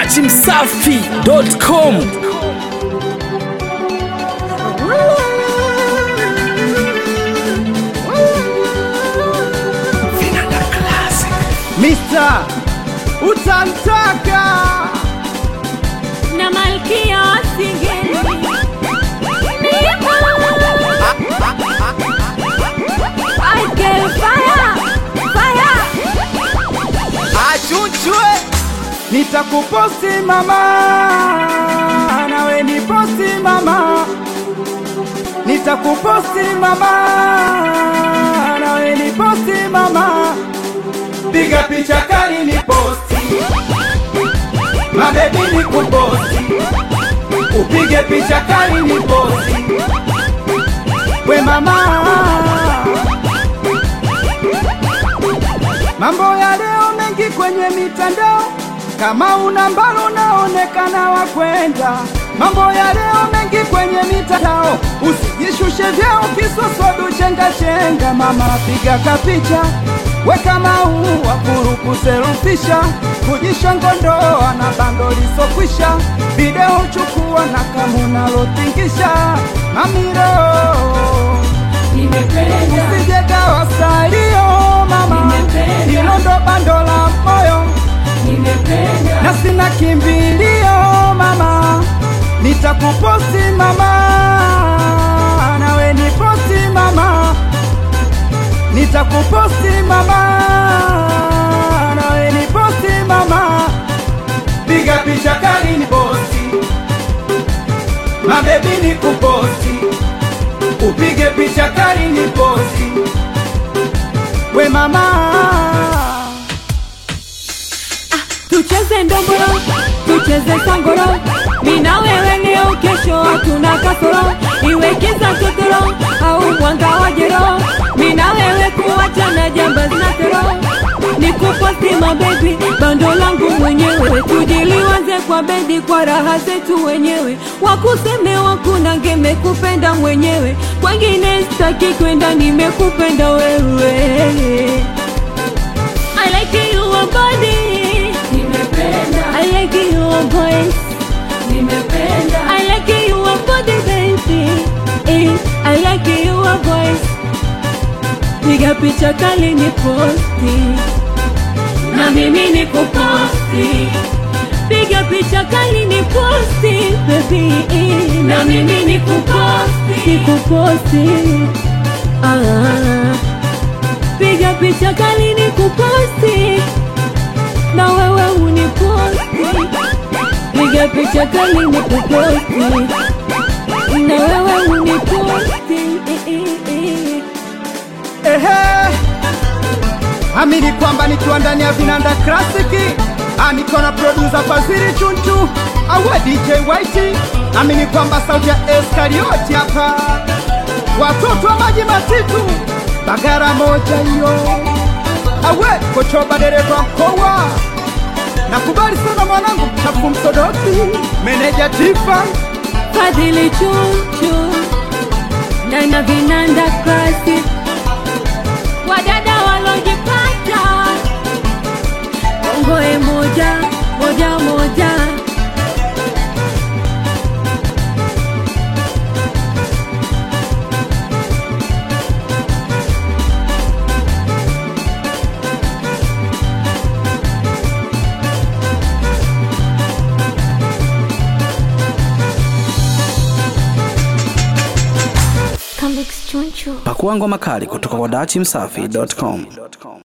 dachimsafi.com Mr. Utantaka na malkia wa singeli Michael fire fire achuchwe, nitakuposti mama, nawe niposti mama, nitakuposti mama, nawe niposti mama, piga picha kali niposti, mabebi nikuposti, upige picha kali niposti, we mama Mambo ya leo mengi kwenye mitandao, kama una mbalo unaonekana wa kwenda. Mambo ya leo mengi kwenye mitandao, usijishushe vyeo kisosodu chenga chenga. Mama piga kapicha, weka maua kuruku selfisha, kujishongondoa na bando lisokwisha, video chukua na kama unalotingisha mamiro usijeka wasalio mama, hilo ndo bando la moyo na sina kimbilio mama, nitakuposti mama, nawe niposti mama, nitakuposti mama, nawe niposti mama, piga picha kali ni posti, mabebi ni kuposti, upige picha kali ni posti, we mama tucheze ndomboro tucheze sangoro mina wewe leo kesho hatuna kasoro iwe kiza totoro au mwanga wa jero mina wewe kuachana jamba zinatero nikuposti mabebi bando langu mwenyewe tujiliwaze kwa bedi kwa raha zetu wenyewe wakuseme wakuna ngemekupenda mwenyewe kwengine staki kwenda nimekupenda wewe I like your body. Nimependa. I like your voice. Nimependa. I like your body baby. Eh, I like your voice. Piga picha kali ni posti. Na mimi ni kuposti. Piga picha kali ni posti baby. Eh, Na mimi ni kuposti. Ni kuposti. Ah. Piga picha kali ni kuposti na wewe uniposti. Piga picha kali ni kuposti na wewe uniposti. Eh, eh, eh. Ehe, amini kwamba nikiwa ndani ya vinanda klasiki, niko na producer Fazili Chunchu awe DJ White, amini kwamba sauti ya Eskarioti hapa, watoto wa maji matitu, bagara moja hiyo, awe kochoba dereva mkoa, nakubali sana mwanangu mchafu msodoti, meneja Tifa Fadhili chuchu na na vinanda classic wadada walojipata ongoe moja moja moja pakua ngoma kali kutoka kwa dachimsafi.com